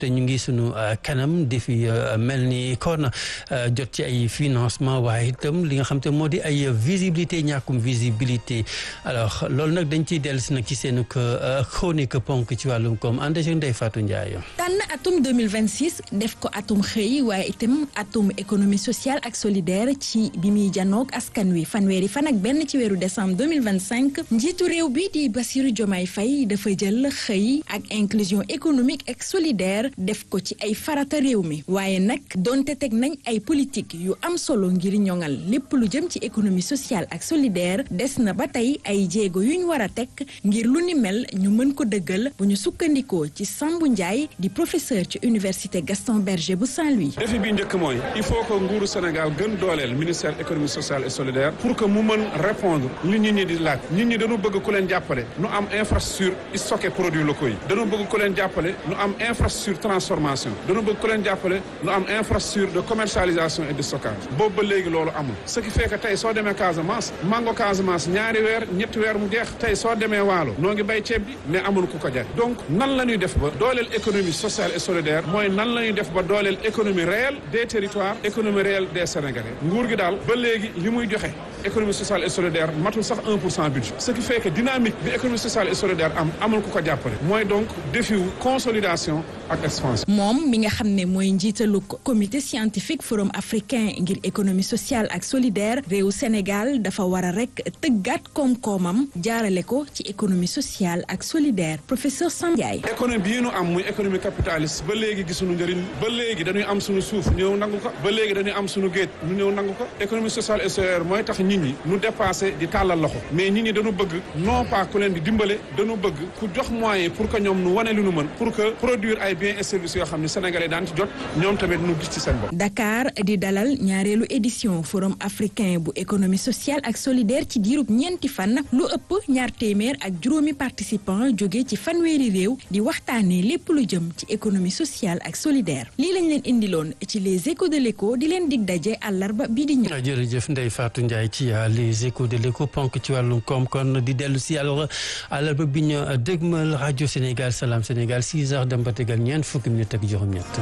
te ñu ngi sunu kanam di fi mel ni kon jot ci ay financement waaye itam li nga xam te moo di ay visibilité ñàkkum visibilité alors loolu nag dañ ciy dellu si nag ci seen chronique ponk ci wàllum koom ànd ak Ndeye Fatou Ndiaye. tànn atum 2026 def ko atum xëy waaye itam atum économie sociale ak solidaire ci bi muy janoog askan wi fanweeri fan ak benn ci weeru décembre 2025 njiitu réew bi di Bassirou Diomaye Faye dafa jël xëy ak inclusion économique ak solidaire def ko ci ay farata réew mi waaye nag donte teg nañ ay politique yu am solo ngir ñoŋal lépp lu jëm ci économie sociale ak solidaire des na ba tey ay jéego yuñ war a teg ngir lu ni mel ñu mën ko dëggal bu ñu sukkandikoo ci Sambou Ndiaye di professeur ci université Gaston Berger bu Saint-Louis. défi bi njëkk mooy il faut que nguuru Sénégal gën dooleel ministère économie sociale et solidaire pour que mu mën répondre li nit ñi di laaj nit ñi dañu bëgg ku leen jàppale nu am infrastructure stocké produits locaux yi dañu bëgg ku leen jàppale nu am infrastructure transformation dañu bëgg ku leen jàppale nu am infrastructure de commercialisation et de stockage boobu ba léegi loolu amul ce qui fait que tey soo demee Casamance mango Casamance ñaari weer ñetti weer mu jeex tey soo demee Waalo noo ngi bay ceeb bi mais amul ku ko jar donc nan la ñuy def ba dooleel économie sociale et solidaire mooy nan la ñuy def ba dooleel économie réelle des territoires économie réelle des Sénégalais nguur gi daal ba léegi li muy joxe économie sociale et solidaire matul sax 1 pour cent budget ce qui fait que dynamique bi économie sociale et solidaire am amul ku ko jàppale mooy donc défi wu consolidation ak expansion. moom mi nga xam ne mooy njiitalu comité scientifique forum africain ngir économie sociale ak solidaire réew Sénégal dafa war a rek tëggaat koom-koomam jaarale ko ci économie sociale ak solidaire professeur Sam Ndiaye. économie bii nu am muy économie capitaliste ba léegi gisuñu njëriñ ba léegi dañuy am suñu suuf ñëw nangu ko ba léegi dañuy am suñu géej ñu ñëw nangu ko économie sociale et solidaire mooy tax nit ñi nu dépassé di tàllal loxo mais nit ñi dañu bëgg non pas ku leen di dimbale dañu bëgg ku jox moyen pour que ñoom nu wane lu nu mën pour que produire ay biens et services yoo xam ne sénégalais daan ci jot ñoom tamit nu gis ci seen bopp. Dakar di dalal ñaareelu édition forum africain bu économie sociale ak solidaire ci diirub ñeenti fan lu ëpp ñaar téeméer ak juróomi participants jóge ci fanweeri réew di waxtaanee lépp lu jëm ci économie sociale ak solidaire lii lañ leen indiloon ci les échos de l'écho di leen dig daje àllarba bii di ñëw. jërëjëf Ndeye Fatou Ndiaye ci les échos de l'écho ponk ci wàllum koom kon di dellu si alors àllarba bi ñu dégmal rajo Sénégal Salam Sénégal 6 heures dem ba tegal ñeent fukki minutes ak juróom-ñett.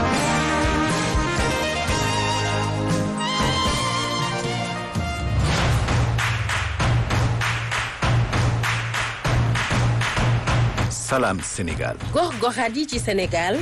Salam Sénégal. gox-goxaat yi ci Sénégal.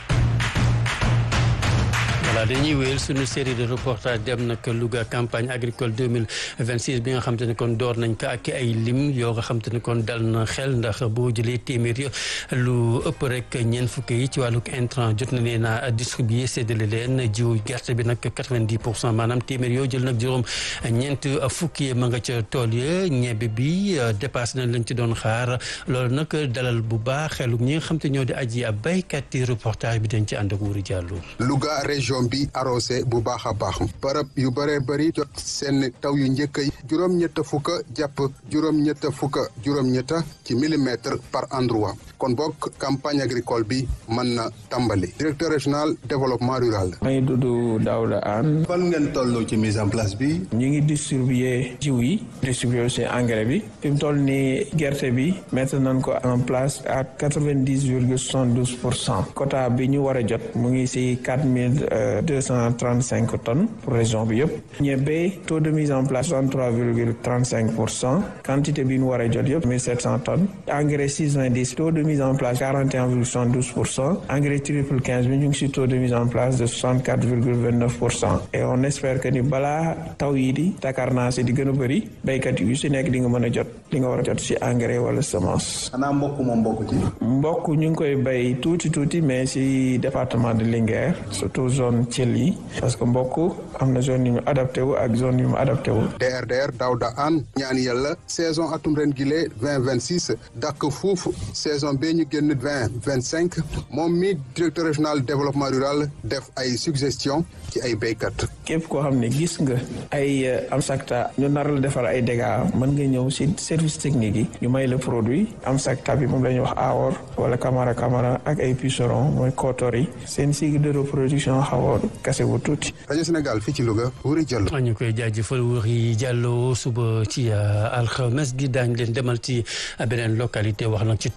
voilà dañuy wéyal suñu série de reportage dem nag Louga campagne agricole 2026 bi nga xam te ne kon door nañ ko ak ay lim yoo nga xam te ne kon dal na xel ndax boo jëlee téeméer yi lu ëpp rek ñeent fukki yi ci wàllug intrant jot na leen a distribuer séddale leen jiw gerte bi nag 90 pour cent maanaam téeméer yoo jël nag juróom ñeent fukki ma nga ca tool ya ñebe bi dépassé nañ lañ ci doon xaar loolu nag dalal bu baax xelu ñi nga xam te ñoo di aji ab béykat yi reportage bi dañ ci ànd ak Wuri Diallo. Louga région bi arrosé bu baax a baax barab yu bëree bëri jot seen taw yu njëkk yi juróom-ñett fukka jàpp juróom-ñett fukka juróom-ñett ci millimètre par endroit kon bokk campagne agricole bi mën na tàmbali directeur régional développement rural. may dudd Daouda Anne. fan ngeen toll ci mise en place bi. ñu ngi distribuer jiw yi distribuer aussi engrais bi fi mu toll nii gerte bi mettre nañ ko en place à quatre vingt dix virgule soixante douze pour cent quota bi ñu war a jot mu ngi si quatre mille deux cent trente cinq tonnes pour région bi yëpp ñebe taux de mise en place soixante trois virgule trente cinq pour cent quantité bi ñu war a jot yëpp mille sept cent tonnes engrais six vingt dix taux de mise en place quarante et un virgule soixante douze pour cent engrais triple quinze bi ñu ngi si taux de mise en place de soixante quatre virgule vingt neuf pour cent et on espère que ni balaa taw yi di Dakar naa si di gën a bëri béykat yu si nekk di nga mën a jot li nga war a jot si engrais wala semence. xanaa mbokk moom mbokk ci. mbokk ñu ngi koy béy tuuti tuuti mais si département de Linguère surtout zone Thiel yi parce que mbokk am na zone yu mu adapté wu ak zone yu mu adapté wu. DRDR Daouda Anne ñaan yàlla saison atum ren gile vingt vingt six dàkk fuuf saison bee ñu génn vingt vingt cinq moom mi directeur régional développement rural def ay suggestion ci ay béykat. képp koo xam ne gis nga ay amsakta ñu nar la defal ay dégâts mën nga ñëw si service technique yi ñu may la produit amsakta bi moom la ñuy wax awoor wala camara camara ak ay puceron mooy kootor yi seen cycle de reproduction xaw a kase bu tuuti. rajo Sénégal fii ci Louga Wuri Diallo. ñu koy jaajëfal Wuri Diallo suba ci alxames gi daañu leen demal ci beneen localité wax nag ci tolluwaay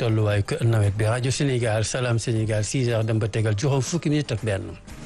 nawet bi rajo Sénégal Salam Sénégal 6 heures dem ba tegal juróom fukki minutes ak benn.